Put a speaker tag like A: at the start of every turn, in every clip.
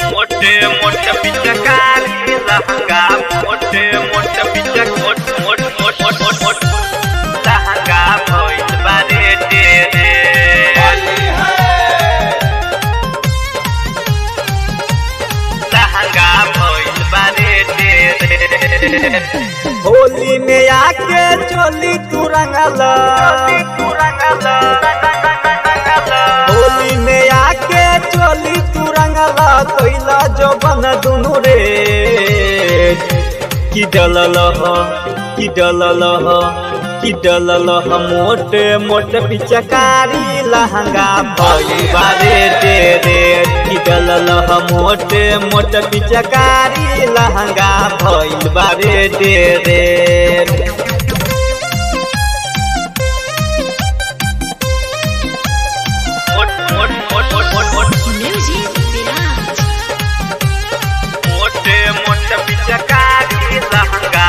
A: मोठे मोठ्या पिचकारी लहंगा मोठे मोठ्या पिचक मोठ मोठ मोठ मोठ मोठ मोठ लहंगा भइल बारे तेरे लहंगा भइल बारे तेरे
B: होली में आके चोली तू रंगला
A: तू रंगला
B: होली में आके चोली तू रंगला कोइला जो बन दुनु रे कि डलल ह कि डलल ह कि डलल ह मोटे मोटे पिचकारी लहंगा भई बारे दे रे कि डलल ह मोटे मोटे पिचकारी लहंगा भइल बारे दे रे
A: मोठ मोठ मोठ मोठ मोठ मोठ
C: Music Village.
A: मोठे मोठे पिचकारी लहंगा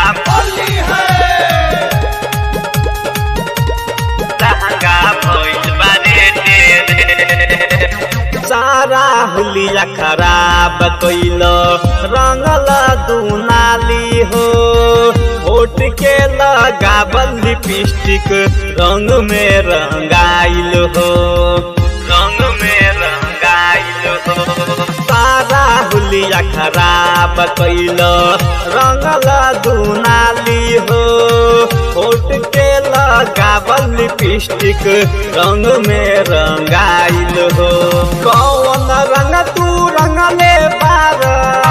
A: लहंगा भइल बारे तेरे
B: सारा हुलिया खराब कैल रंगल दुनाली हो होट के लगावल लिपस्टिक रंग में रंगाइल हो
A: रंग में रंगाइल हो
B: सारा हुलिया खराब कैल रंगल दुनाली हो होट के लगावल लिपस्टिक रंग में रंगाइल हो कौन रंग तू रंगले पार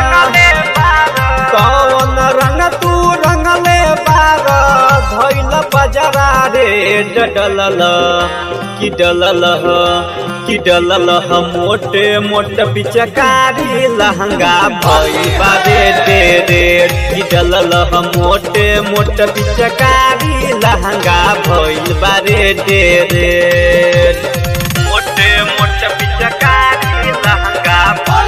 B: कौन रंग तू रंगले पार धैल बजरा रे डलल कि डलल ह कि डलल ह मोटे मोटे पिचकारी लहंगा भई बारे दे रे कि डलल ह मोटे मोटे पिचकारी लहंगा भइल बारे दे रे
A: मोठे मोठे पिचकारी लहंगा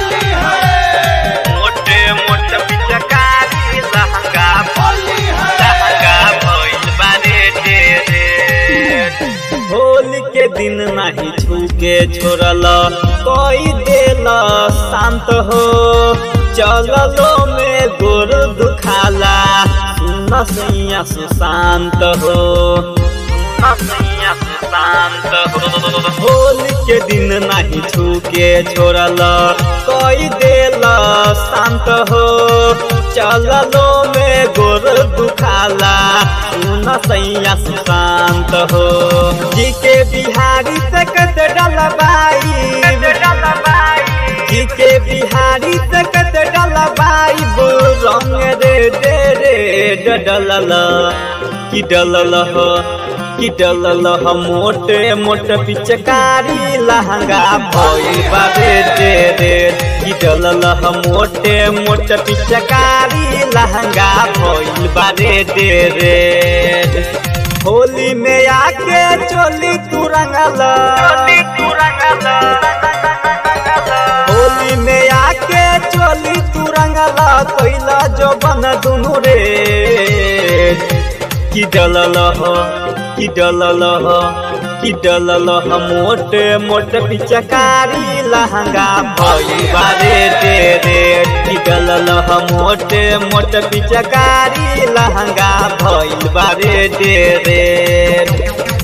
A: मोठे मोठे पिचकारी लहंगा लहंगा भइल बारे तेरे
B: होली के दिन नहीं छूके छोड़ल कोई देल शांत हो चललो में गोर दुखाला सुन सैया सुशांत हो
A: हसिया शांत हो
B: होली के दिन नहीं छूके छोड़ल कोई देल शांत हो चललो में गोर दुखाला सुन सैया सुशांत हो जी के बिहारी तकत डलबाई जी के बिहारी तकत डलबाई बो रंग रे दे रे डलल कि डलल हो कि डलल ह मोटे मोटे पिचकारी लहंगा भइल बाबे दे रे कि डलल ह मोटे मोटे पिचकारी लहंगा भइल बारे दे रे होली में आके चोली तू रंगल
A: तू रंगला
B: होली में आके चोली तू रंगल कोइला जो बन दुनु रे कि डलल ह कि डलल ह कि डलल ह मोटे मोटे पिचकारी लहंगा भई बारे दे रे कि डलल ह मोटे मोटे पिचकारी लहंगा भइल बारे दे रे